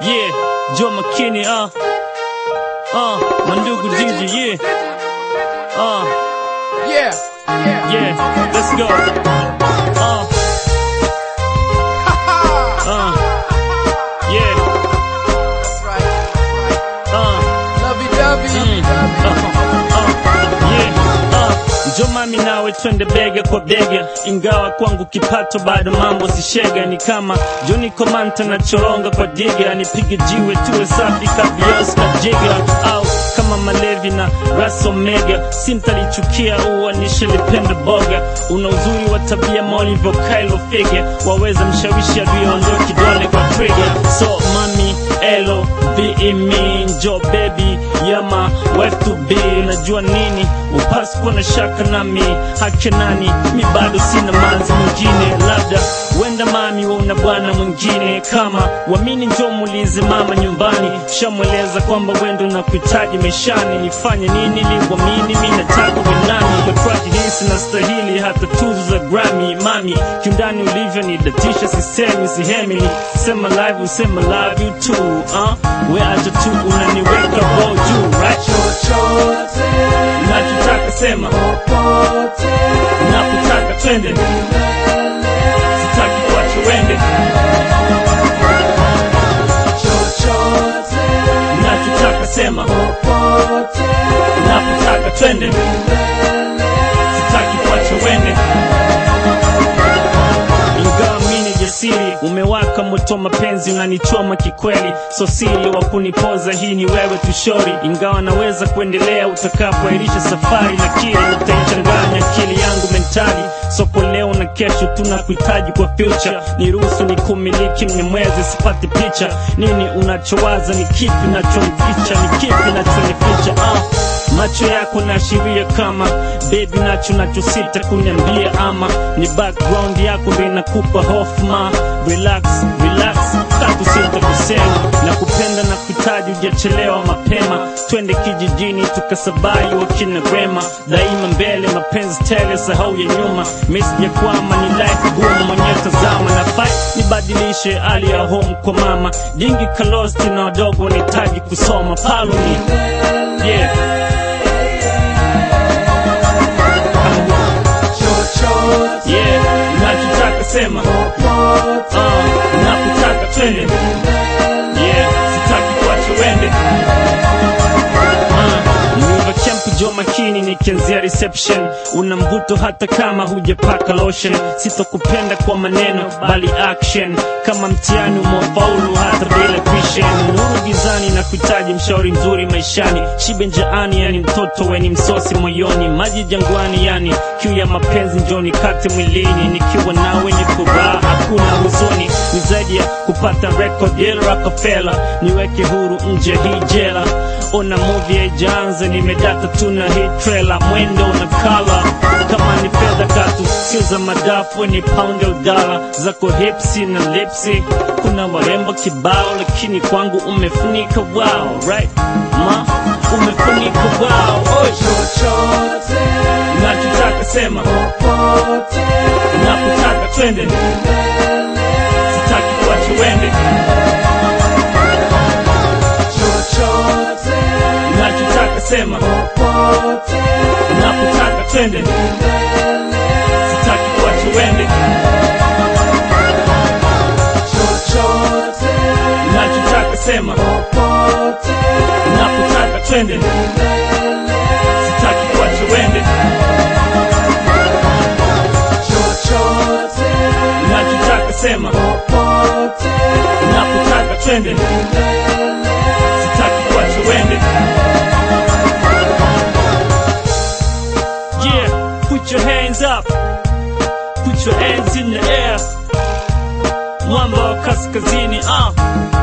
Yeah, Joe McKinney, uh. Uh, Mandugu Gigi, yeah. Uh, Yeah, yeah. yeah, let's go. Uh, uh, yeah, That's right. uh. Lovey dovey. Njo mami nawe twende bega kwa bega, ingawa kwangu kipato bado mambo sishega. Ni kama Johnny Komanta na choronga kwa diga, nipige jiwe tuwe safi kabios na jiga, au kama Malevi na Ras Omega, sintalichukia uanishe lipenda boga. Una uzuri wa tabia maulivyo Kylo Fige, waweza mshawishi adui kidole kwa trigger. So mami elo be me njo baby yama wife to be najua nini upasi kuwa na shaka nami hake nani mi bado sina manzi mwingine labda wenda mami wauna bwana mwingine kama wamini njo muulize mama nyumbani shamweleza kwamba wendo na kuhitaji maishani nifanye nini liwamini mi nataka wenani kwa track hisi na stahili hata tuzo za Grammy mami kiundani ulivyo ni datisha sisemi sihemili sema live usema love you too uh? we acha tu unaniweka roho juu right Chochote, nachotaka sema popote, nakutaka twende sitaki kuacha wende chochote, nachotaka sema popote, nakutaka twende sitaki kuacha wende ingawa mini jasiri umewaka moto mapenzi unanichoma kikweli so siri wa kunipoza hii ni wewe tushori ingawa naweza kuendelea utakapoairisha safari lakini utaichanganya akili yangu mentali soko leo na kesho tunakuhitaji kwa future niruhusu ni kumiliki mnyamwezi sipati picha nini unachowaza ni kipi nachomficha ni kipi nachonificha ah. macho yako naashiria kama bebi nacho nachosita kuniambia ama ni background yako ndo inakupa hofu ma relax relax tatu sita kusema na kupenda na kuhitaji ujachelewa mapema twende kijijini tukasabai wakina rema daima mbele mapenzi tele sahau ya nyuma mesi ya kwama ni life gumu mwenyewe tazama na fight nibadilishe hali ya home kwa mama jingi kalosti na wadogo wanahitaji kusoma paluni yeah chochote, yeah nachotaka sema popote, uh, nakutaka twende yeah sitaki kuacha wende uh, Niva camp jo makini nikianzia reception una mvuto hata kama hujapaka lotion sitokupenda kwa maneno bali action kama mtihani umefaulu hata bila tuition nuru gizani na kuhitaji mshauri mzuri maishani shibe njaani yani mtoto weni msosi moyoni maji jangwani yani kiu ya mapenzi njoni kate mwilini nikiwa nawe ni furaha hakuna huzuni ni zaidi ya kupata record ya Rockefeller niweke huru nje hii jela ona movie haijaanza nimedata tuna hii trailer mwendo na kala kama ni fedha katu sio za madafu ni pound ya udala zako hipsi na lipsi kuna warembo kibao lakini kwangu umefunika wow right ma umefunika wow Oi, chochote, nachotaka sema popote, nakutaka twende sitaki kuacha wende chochote, nachotaka sema popote, nakutaka twende sitaki kuacha wende chochote, nachotaka sema popote, nakutaka twende sitaki kuacha wende chochote, nachotaka sema popote, nakutaka twende sitaki kuacha wende yeah put your hands up put your hands in the air mwamba wa kaskazini ah